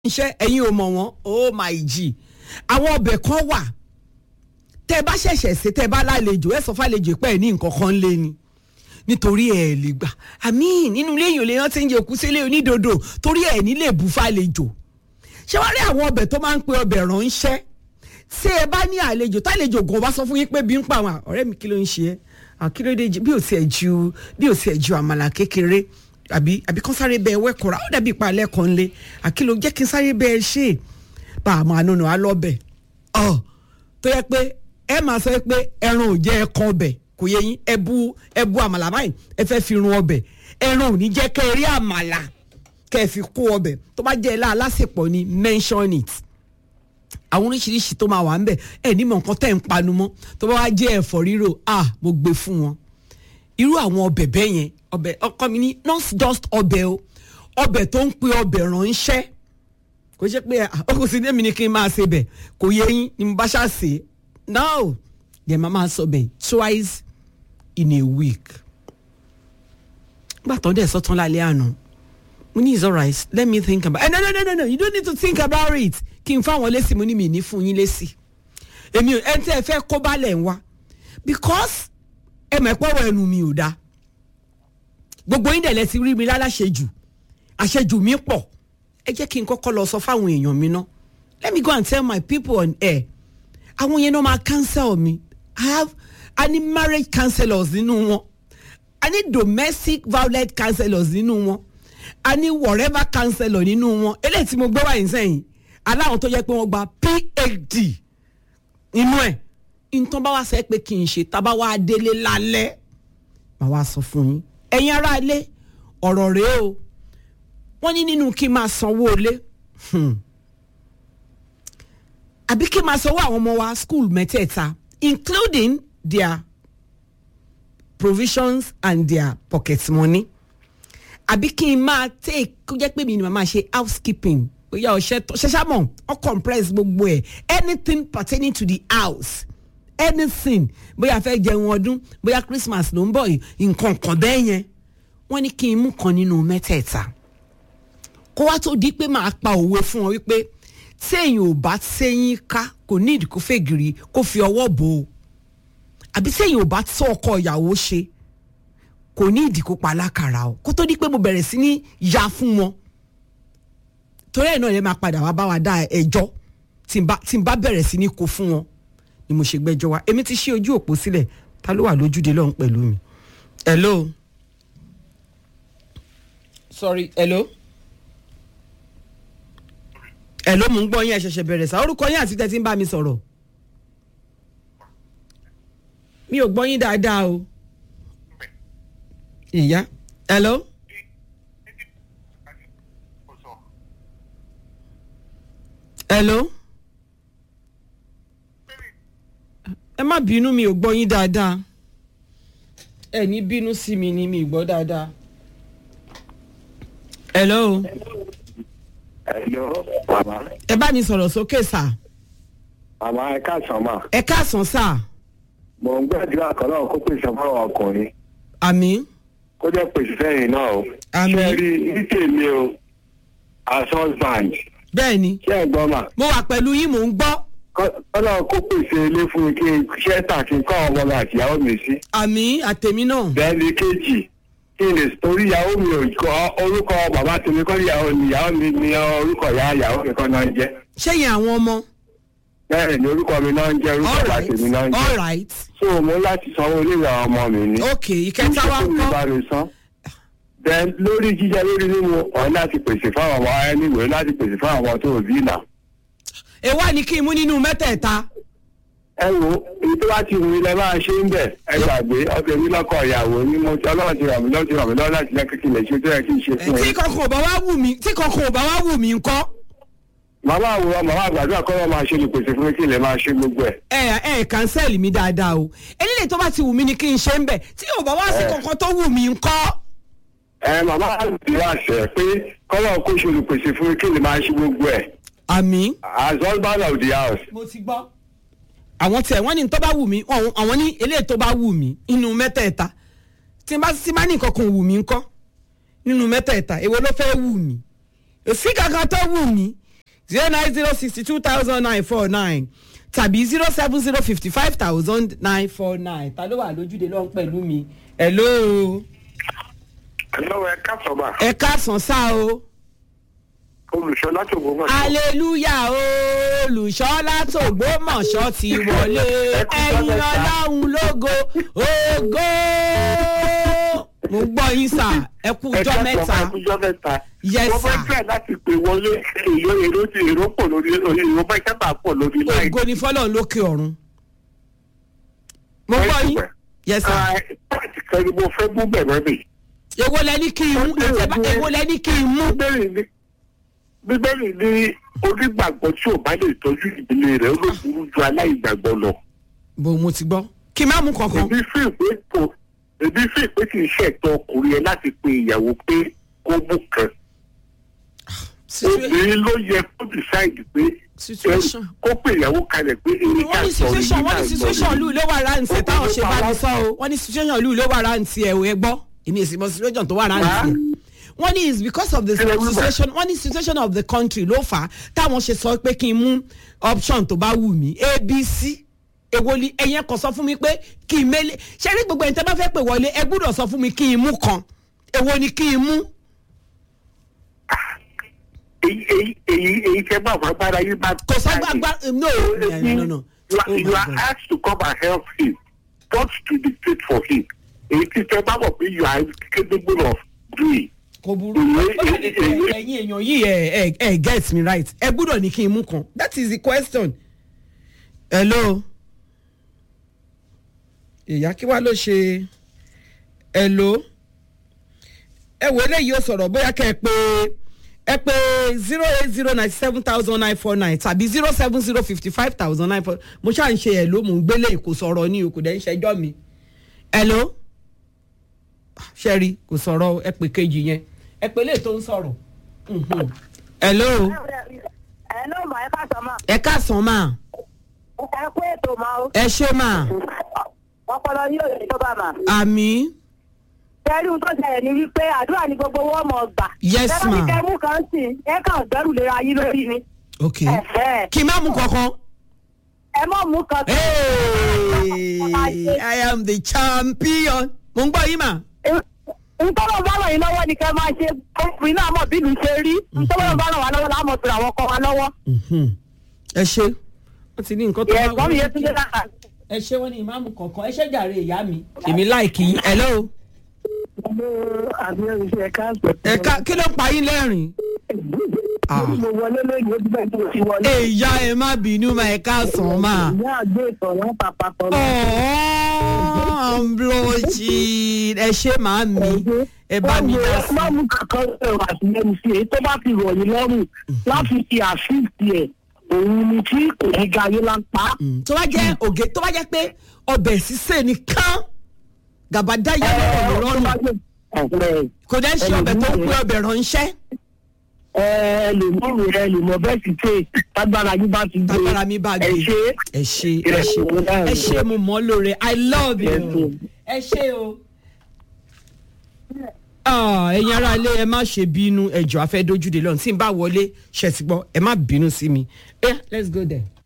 iṣẹ́ ẹ̀yin ò mọ̀ wọ́n oh my g àwọn ọbẹ̀ kan wà tẹ́ ẹ bá ṣẹ̀ṣẹ̀ ṣe tẹ́ ẹ bá lálejò ẹ sọ fàlejò pé ẹ ní nǹkan kan lé ni nítorí ẹ lè gbà àmì nínú ilé èèyàn lèèyàn ti ń jẹ òkú sílé onídodo torí ẹ ní lè bù fàlejò ṣé wàá rí àwọn ọbẹ̀ tó máa ń pe ọbẹ̀ ránṣẹ́ ṣé ẹ bá ní àlejò tálejò gan bá sọ fún yín pé bí ń pa àwọn ọ̀rẹ́ mi kí ló ń ṣe é àkílódé bí ò tiẹ̀ ju bí ò tiẹ̀ ju àmàlà kékeré àbí àbí kán sáré bẹ́ẹ̀ wẹ́kọ̀ọ́ra ó dàbí ìpalẹ̀ kan lé àkìlò jẹ́ kí n sáré bẹ́ẹ̀ ṣe bá a máa nùnú alọ́bẹ̀ ọ tó yẹ pé ẹ máa sọ pé ẹran ò jẹ́ ẹkan ọbẹ̀ kò yẹ yín ẹ bu ẹ bu àmàlà báyìí ẹ fẹ́ fi run ọbẹ̀ ẹran ò ní jẹ́ kẹ́ ẹ rí àmàlà kẹ́ ẹ fi kó ọbẹ̀ tó bá jẹ́ ẹ láà lásìpọ̀ ni mention it àwọn oríṣiríṣi tó máa wà ń bẹ̀ ẹ ní mọ̀ nǹkan tẹ́ ń panu mọ́ tó bá wá jẹ́ ẹ̀fọ́ rírò ah mo gbé fún wọn irú àwọn ọbẹ̀ bẹ́ẹ̀ yẹn ọbẹ̀ ọkọ mi ní not just ọbẹ̀ o ọbẹ̀ tó ń pe ọbẹ̀ ránṣẹ́ kò ṣe pé ọkọ sí ní mi ni kí n máa ṣe bẹ̀ kò yẹ yín ni mo bá ṣáà ṣe no yẹ máa máa sọ bẹ̀ twice in a week gbà tó dẹ̀ sọ́tún lálẹ́ àná mo ní it's alright let me think about it no no no no no you don't need to think about it kí n fáwọn lésì mo ní mi ní fún yín lésì èmi ẹ tẹ́ ẹ fẹ́ kó balẹ̀ ń wá because ẹ mọ̀ ẹ́ pọ̀rọ̀ ẹnu mi ò dáa gbogbo yín dẹ̀ lẹ ti rí mi láláṣejù àṣejù mi pọ̀ ẹ jẹ́ kí n kọ́kọ́ lọ sọ fáwọn èèyàn mi ná let me go and tell my people on air àwọn yẹn náà máa cancel mi i have i need marriage counselors nínú wọn i need domestic violence counselors nínú wọn i need whatever counselor nínú wọn eléyìí tí mo gbé wáyé sẹ́yìn aláwọn tó yẹ pé wọ́n gba phd nínú ẹ̀ nǹkan bá wá sẹ́ pé kí n ṣe tábà wá délé lálẹ́ màá wá sọ fún yín ẹ̀yin ará ilé ọ̀rọ̀ rèé o wọ́n ní nínú kí n máa sanwó ilé àbí kí n máa sanwó àwọn ọmọ wa school mẹ́tẹ̀ẹ̀ta including their provisions and their pocket money àbí kí n máa take kó jẹ́ pé mi ni màá máa ṣe housekeeping bóyá ọ̀ṣẹ́ ṣẹ́ṣámọ̀ ọ̀ compress gbogbo ẹ̀ anything pertaining to the house anything bóyá fẹ́ jẹun ọdún bóyá christmas ló ń bọ̀ yìí nǹkan kan bẹ́ẹ̀ yẹn wọ́n ní kí n mú kan nínú mẹ́tẹ̀ẹ̀ta kó wá tó di pé máa pa òwe fún wọn wípé téèyàn ò bá séyín ká kò ní ìdí kó fègìrì kó fi ọwọ́ bò ó àbí téèyàn ò bá tó ọkọ ìyàwó ṣe kò ní ìdí kó pa alákàrà o kó tó di pé mo bẹ̀rẹ̀ sí ní ya fún wọn torí ẹ̀ náà lè máa padà wá bá wa dá ẹjọ́ tí n bá bẹ̀rẹ̀ sí ní kó fún wọn ni mo ṣe gbẹ́jọ́ wa èmi ti ṣí ojú òpó sílẹ̀ ta ló wà lójúde lọ́hùn pẹ̀lú mi. hello. sorry hello. hello mo ń gbọ́ yín ẹ ṣẹ̀ṣẹ̀ bẹ̀rẹ̀ sá orúkọ yín àti tẹ́tí ń bá mi sọ̀rọ̀. mi ò gbọ́ yín dáadáa o. ìyá hello. hello. ẹ má bínú mi ò gbọ́ yín dáadáa ẹ ní bínú sí mi ni mi ì gbọ́ dáadáa. hello. hello mama. ẹ bá mi sọ̀rọ̀ sókè sà. mama ẹ káàsán mà. ẹ káàsán sà. mò ń gbàdúrà kan náà kó pèsè fáwọn ọkùnrin àmì. kó jẹ́ pèsè fẹ́yìn náà o. Àmín. ṣé ẹ rí ní tèmi o as husband bẹ́ẹ̀ ni ṣé ẹ gbọ́ mà. mo wà pẹ̀lú yín mò ń gbọ́. kọ́nà kó pèsè ilé fún mi kí n ṣẹ́tà kí n kọ́ ọmọ mi àti ìyàwó mi sí. àmì àtẹ̀mí náà. bẹ́ẹ̀ni kejì kí n lè torí ìyàwó mi ò kọ́ orúkọ bàbá tèmi kọ́ ìyàwó mi ìyàwó mi ní orúkọ ìyá ìyàwó mi kọ́ náà ń jẹ́. ṣẹ́yìn àwọn ọmọ. bẹ́ẹ̀ ni orúkọ mi náà ń jẹ́ orúkọ all bàbá right tèmi náà ń all jẹ́. right so mo láti sanwó ilé ìwé àwọn ọmọ mi ní. ok ìkẹta wa ń Kí n ṣe fún mi bá kọ́. mi san. then lórí jíjẹ lórí mímu ọ̀hún láti pèsè fáwọn ọmọ ẹniwèé láti pèsè fáwọn ọmọ tó ò bí ìlà. èwa ni kí n mú nínú mẹ́tẹ̀ẹ̀ta. ẹ wo èyí tó bá ti wù mí lẹ máa ṣe ń bẹ̀ ẹ gbàgbé ọkẹ mi lọ́kọ ìyàwó ni mo ti ọlọ́run ti ràn mí lọ́wọ́ ti ràn mí lọ́wọ́ láti jẹ́ kékeré ṣe tó yẹ kí n ṣe fún tí ẹ. kankan ò bá wá wù mí tí kankan ò bá wá wù mí ńkọ́. màmá àwòrán màmá àgbàdo àkọ́rọ́ máa ṣe lè pèsè fún mi kí n lè máa ṣe gbogbo ẹ̀. ẹ ẹ cancel mi dáadáa o eléyìí tó bá ti wù mí ni kí n ṣe ń bẹ̀ tí ò bá wá sí kankan tó wù mí ńkọ́. ẹ màmá àti àṣẹ pé kọ́lọ́ kó ṣe olùpèsè fún mi kí n lè máa ṣe gbogbo ẹ̀. àmì. as husband of the house. mo ti gbọ́. àwọn tiẹ̀ wọ́n ní tó bá wù mí àwọn àwọn ní eléyìí tó bá wù mí inú mẹ́tẹ̀ẹ̀ta tí n bá tí n bá ní nǹkan kan wù mí ńkọ́ nínú mẹ́tẹ̀ẹ̀ta èwo ló fẹ́ wù mí èsì kankan tó wù mí zero nine zero sixty two thousand nine four nine tàbí zero seven zero fifty five thousand nine four nine ta ló wà lójúde lọ́n pẹ̀lú mi hello ẹ̀lọ́ ẹ káàsọ̀ mà ẹ káàsán sá o olùṣọ́ láti ògbómọ̀ aleluya olùṣọ́ látògbómọ̀ṣọ́ ti wọlé ẹ̀yin ọlọ́run lógo ògo mo gbọ́ yín sà ẹ kú ọjọ́ mẹ́ta ọjọ́ mẹ́ta Yes, wọ́n fẹ́ sir. fẹ́ láti pè wọlé èrò èrò ti èrò pọ̀ lórí orí èrò bá ìkẹ́bà pọ̀ lórí láì ògo ni fọlọ́run lókè ọ̀run mo gbọ́ yín yes sir pàtì kan ni mo fẹ́ mú bẹ̀rẹ̀ mi. èwo lẹni kí n mú ẹ̀jẹ̀ bá èwo lẹni kí n mú bíbélì ní bíbélì ní onígbàgbọ́ tí ò bá lè tọ́jú ìdílé rẹ̀ ó lè burú ju aláìgbàgbọ́ lọ. bó mo ti gbọ́ kí n má mú kankan èmi fi ìpè kò èmi fi ìpè kì í ṣẹ̀tọ́ ọkùnrin yẹn láti pe ìyàwó pé kó mú kan. Situa- obìnrin ló yẹ kó decide pé Situation. kó pe ìyàwó kalẹ̀ pé èyí ká wọ́n ní sọ̀rọ̀ situation yìí wọ́n náà ní situation lù ló wà ráǹtì táwọn ṣe bá mi sọ o wọ́n ní situation lù ló wà ráǹtì ẹ̀ ò ẹ gbọ́ èmi èsì mọ situation tó wà ráǹtì ẹ̀ wọ́n ní it's because of the Kí lẹ wí bẹ́ẹ̀? situation wọ́n ní situation of the country ló fà á táwọn ṣe sọ pé kí n mú option tó bá wù mí abc èwo ni ẹ̀yẹn kan sọ fún mi pé kí n mélé ṣé rí gbogbo ẹ̀yin tẹ́ bá fẹ́ pè wọlé ẹ gbúdọ̀ sọ fún mi kí n mú kan èwo ni kí n mú èyí èyí èyí èyí tẹ bá wà gbára yín bá. kò sọ gbàgbà no no no You are, Oh you my are God. asked to come and help him, not to dictate for him. Èyí tí tẹ bá wọ̀ pé you are capable of doing. kò burú Èyí- ó dàbí pé èyí- ẹ̀yin èèyàn yìí ẹ ẹ ẹ get me right ẹ gbúdọ̀ ní kí n mú kan that is the question. hello ìyá kí wàá ló ṣe hello ẹ wo eléyìí ó sọ̀rọ̀ bóyá kẹ́ ẹ pé ẹ pé zero eight zero ninety seven thousand nine four nine tàbí zero seven zero fifty five thousand nine four mo ṣáà ń ṣe ẹ̀ ló mò ń gbélé kò sọ̀rọ̀ ní o kò dẹ̀ ń ṣẹjọ́ mi hello ṣẹ́rí kò sọ̀rọ̀ ẹ pé kejì yẹn ẹ pé lè tó ń sọ̀rọ̀ Mhm. hello ẹ ló mọ ẹ ká sọ ma ẹ káàsán mà ẹ kú ètò ma o ẹ ṣé mà ọpọlọ yóò lè tó bá ma. àmì tẹ́rí ohun tó ṣẹlẹ̀ ni wípé àdúrà ni gbogbo wọn mọ̀ gbà. Yes, Tẹ́lá ma. ní kẹ́ mú kan sí i ẹ kàn gbẹ́rù lera yín lórí ni. ok Ẹ̀hẹ́. kí n má mú kankan. ẹ mọ̀ mú kan. Hey, I am the champion. Mo ń gbọ́ yín mà. ntọ́lọ́ bá ràn yín lọ́wọ́ ni kẹ́ máa ṣe ọkùnrin náà mọ̀ bí ìlú ṣe rí ntọ́lọ́ bá ràn wá lọ́wọ́ láàmọ̀ tó àwọn ọkọ wa lọ́wọ́. Ẹ ṣe. Wọ́n ti ní nǹkan tó ẹ̀gbọ́n mi yẹn tún dé lára. Ẹ ṣe wọ́n ní ìmáàmù kọ̀ọ̀kan. Ẹ ṣe jàre ìyá mi. Èmi láìkì yín. Hello. àbí oríṣi ẹ̀ka àgbẹ̀. Ẹ̀ka kí ló ń pa yín lẹ́rìn? Ah. mo wọlé lóyún ojú bẹ́ẹ̀ tí mo ti wọlé. Èyá ẹ má bínú mà ẹ káàsán mà. ìyá àgbẹ̀ ìtọ̀rọ̀ pàpàtọ̀ lọ. Oh, I'm blushing. Ẹ ṣe màá mi. Ẹ bá mi dá sí. Má mú kankan ẹ̀rọ àtìlẹ́yìn sí èyí tó bá fi rọ̀ yín lọ́rùn láti fi àfíìsì ẹ̀ òun ni tí kò ní ga ayé lápá. Mm. Tó bá jẹ́ ògè tó bá jẹ́ pé ọbẹ̀ sísè nìkan gàbàdá yẹn lọ́rọ̀ mi lọ́rùn. kò dẹ́ ṣe ọbẹ̀ tó ń pé ọbẹ̀ ránṣẹ́ ẹ lè mọ òun rẹ lè mọ bẹ́ẹ̀ sì tè tágbára yín bá ti gbé tágbára mi bá gbé ẹ ṣe ẹ ṣe ẹ ṣe ẹ ṣe mo mọ̀ ọ́ lóore i love Yes, you ma'am. ẹ ṣe o. Ah, ẹ̀yin ará ilé ẹ má ṣe bínú ẹjọ́ afẹ́ dójúde lọ́nà tí n bá wọlé ṣe ti gbọ́ ẹ má bínú sí mi. Eh, let's go there.